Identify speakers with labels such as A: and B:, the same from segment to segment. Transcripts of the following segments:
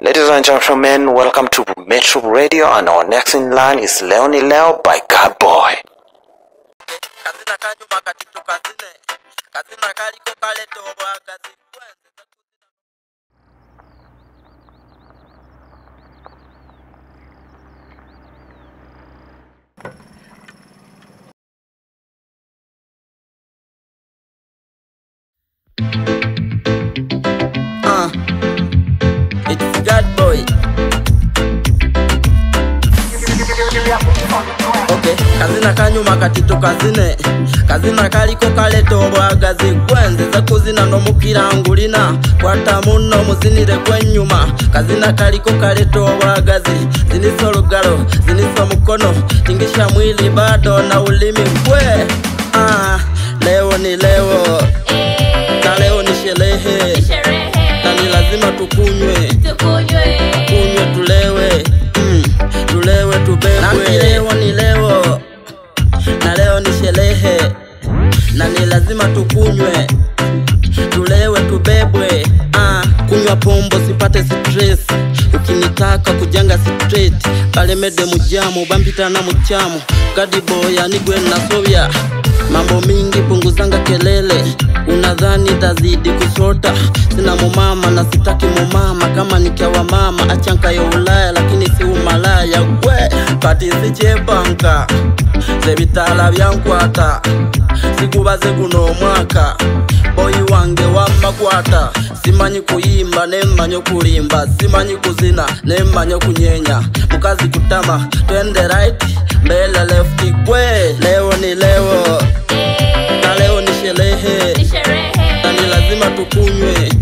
A: Ladies and gentlemen, welcome to Metro Radio, and our next in line is Leonie Leo by God Boy.
B: kazina kanyuma katitu kazine kazina kaliko kaletobwa kazi kwenze Uh, it's God boy. Okay, kazina kanyuma katitu kazine kazina kaliko kaletobwagazi gwenzeze kuzina nomukirangulina kwata muno muzinire gwenyuma kazina kaliko kaletobwagazi zinisa olugalo zinisa mukono tingisha mwili bado na ulimi gwe ah, leo ni leo na leo ni sherehe na ni lazima tukunywe kunywe tulewe mm, tulewe tubebwe leo ni leo na leo ni sherehe na ni lazima tukunywe tulewe tubebwe ah, kunywa pombo sipate stress ukinitaka kujanga straight kalemede mujamu bambitana muchamu gadiboya nigwe nasobya mambo mingi punguzanga kelele unadhani tazidi kusota sina mumama na sitaki mumama kama nikiawa mama achankayo ulaya lakini si umalaya gwe patisichebanka zebitala byankwata sikubaze guno omwaka boyi wange wamakwata simanyi kuyimba nemmanyi okulimba simanyi kuzina nemmanyi okunyenya mukazi kutama twende right mbele left gwe leo ni leo na leo ni sherehe na ni lazima tukunywe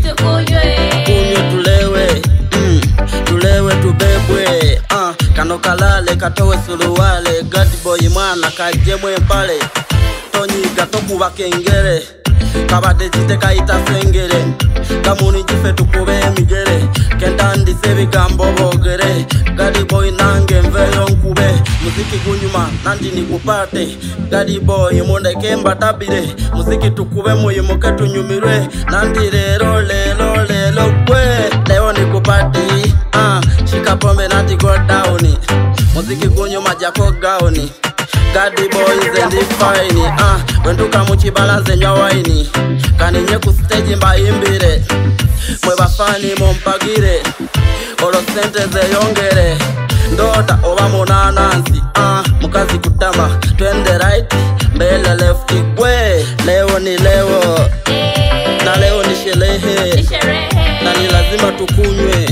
B: kunywe tulewe mm, tulewe tubebwe uh, kano kalale katowe suluwale gadiboyi mwana kajemwe mpale tonyiga tokuba kengere kabadde kitekayita sengere kamuni gife tukube emigere kendandise ebigambo boogere gadiboyi nange nveyo nkube muziki gunyuma nandi nikupate gadiboyi mundeke mbatabire muziki tukube muyimuke tunyumirwe nandi lero lero lero gwe leo nikupati uh, shikapombe nati go down muziki gunyuma jako gauni Gadi boys and the fine ah wenduka muchibala zenywa waini kaninye ku stage mbayimbire mwe bafani mumpagire olo sente zeyongere ndoda oba munanansi ah mukazi kutama twende right mbele left gwe leo ni leo na leo ni sherehe na ni lazima tukunywe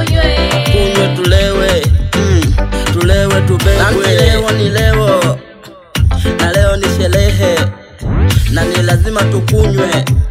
B: kunywe tulewe mm, tulewe tubebwe leo ni leo na leo ni sherehe na ni lazima tukunywe